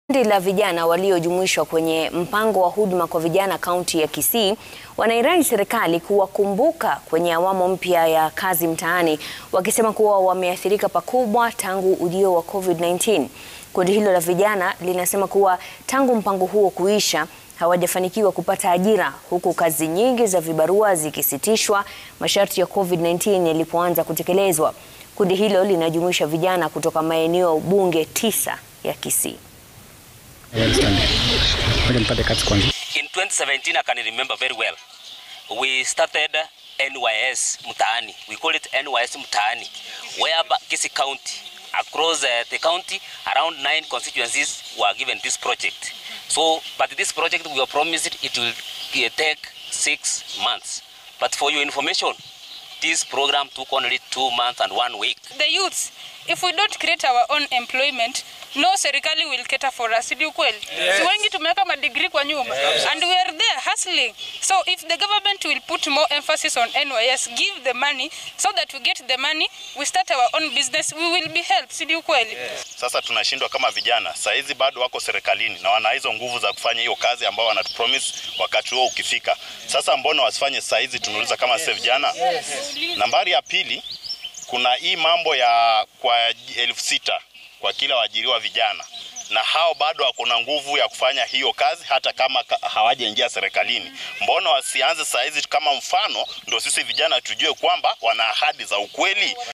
Kundi la vijana waliojumuishwa kwenye mpango wa huduma kwa vijana kaunti ya Kisii wanairai serikali kuwakumbuka kwenye awamu mpya ya kazi mtaani, wakisema kuwa wameathirika pakubwa tangu ujio wa COVID-19. Kundi hilo la vijana linasema kuwa tangu mpango huo kuisha hawajafanikiwa kupata ajira, huku kazi nyingi za vibarua zikisitishwa masharti ya COVID-19 yalipoanza kutekelezwa. Kundi hilo linajumuisha vijana kutoka maeneo bunge tisa ya Kisii. In 2017, I can remember very well. We started NYS Mtaani. We call it NYS Mtaani, where Kisii County, across uh, the county, around nine constituencies were given this project. So, but this project we were promised it will uh, take six months. But for your information, this program took only two months and one week. the youths if we don't create our own employment no serikali will cater for us ndio kweli yes. si wengi tumeweka madigrii kwa nyumba yes. and we are there hustling so if the government will put more emphasis on NYS give the money so that we get the money we start our own business we will be helped si ndio kweli yes. Sasa tunashindwa kama vijana, saa hizi bado wako serikalini na wana hizo nguvu za kufanya hiyo kazi ambao wanatupromise wakati huo ukifika. Sasa mbona wasifanye saa hizi? Tunauliza kama sisi vijana. Nambari ya pili, kuna hii mambo ya kwa elfu sita kwa kila waajiriwa vijana, na hao bado wako na nguvu ya kufanya hiyo kazi hata kama ka- hawajaingia serikalini. Mbona wasianze saa hizi kama mfano, ndio sisi vijana tujue kwamba wana ahadi za ukweli.